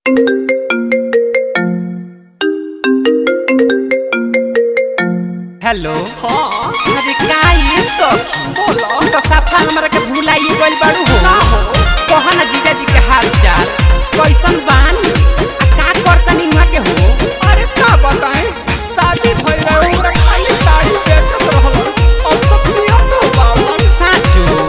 Hello हाँ अरे का ये सखी बोलो तो साफा हमरा के भुलाई गइल बाड़ू हो ना हो कहा ना जीजा जी के हाल चाल कैसन बानी आ का करतनी हुआ के हो अरे का बताएं शादी भइल रहे हमरा खाली साड़ी बेचत रहल अब तो पिया तो बाबा साचो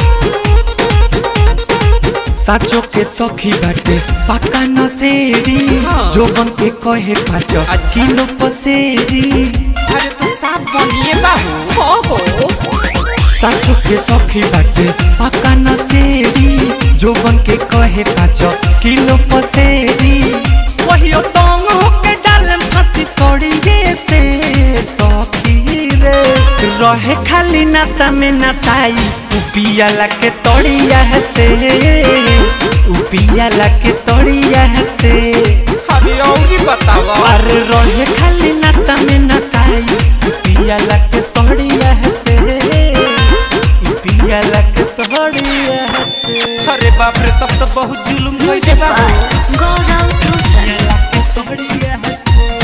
साचो के सखी बाटे पक्का नसेरी हाँ। जो बन के कहे पाँच किलो पसेरी अरे तो साफ बनिए बाबू हो हो साचो के सखी बाटे पक्का नसेरी जो बन के कहे पाँच किलो पसेरी वही तंग होके डाल फांसी सड़िए से सखी रे रहे खाली नशा में नसाई उपियाला के तोड़िया है से उपियाला के तोड़िया है से अभी और बतावा अरे रहे खाली नशा में नसाई पियाला के तोड़िया है से पियाला के तोड़िया है से अरे बाप रे तब तो बहुत जुलुम कैसे बाबू Gordon Cruiser. पियाला के तोड़िया है से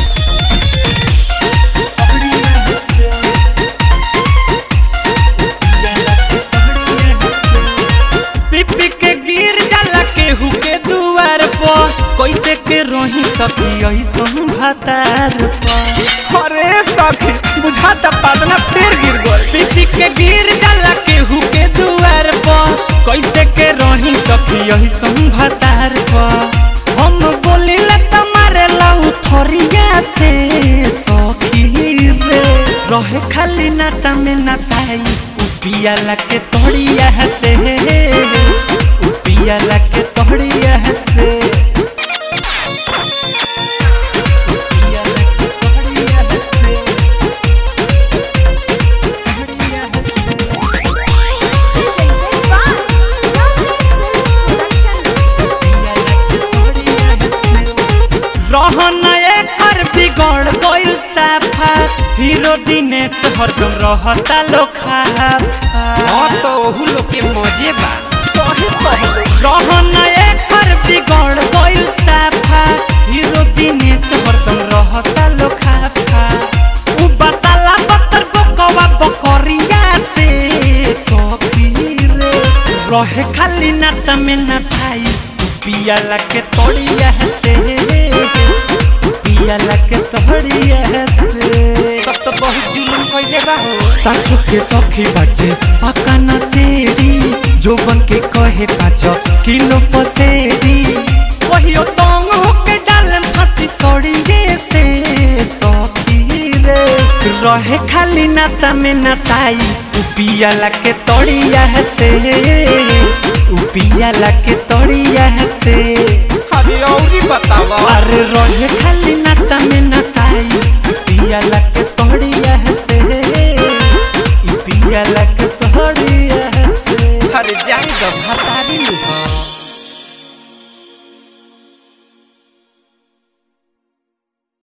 तोड़िया है से पियाला के तोड़िया है से पिपी के गिर जाला केहू के दुआर पर कैसे के रोही सखी ऐसन भातार पर अरे सखी बुझाता पादना पेड़ गिर गल पिपी के गिर जाला केहू के दुआर पर कैसे के रही सखी यही संभातार पर हम बोलिले तुम्हारे लाऊ थोरिया से सखी रे रहे खाली नशा में नसाई उपियाला के तोड़िया है से उपियाला के तोड़िया है से उपियाला के तोड़िया है से तोड़िया है से रहन एकर बिगड़ गइल साफा हीरो दिनेश हरदम रहता लोखा हां तो ओहू लोग के मजे बा सही कहलो रहन एकर बिगड़ गइल साफा हीरो दिनेश हरदम रहता लोखा उ बसाला बतर बकवा बकरिया से सखी रे रहे खाली नशा में नसाई पियाला के तोड़िया है से पियाला के तोड़िया है से तब तो बहुत जुलुम कइले बा हो साचो के सखी बाटे पक्का नसेरी जो बन के कहे पाँच किलो पसेरी वही तंग होके डाल फांसी सड़िए से सखी रे रहे खाली नशा में नसाई उपियाला के तोड़िया है से उपियाला के तोड़िया है से अभी और बतावा अरे रहे खाली नशा में नसाई पियाला के तोड़िया है से पियाला के तोड़िया है से अरे जाए दो भात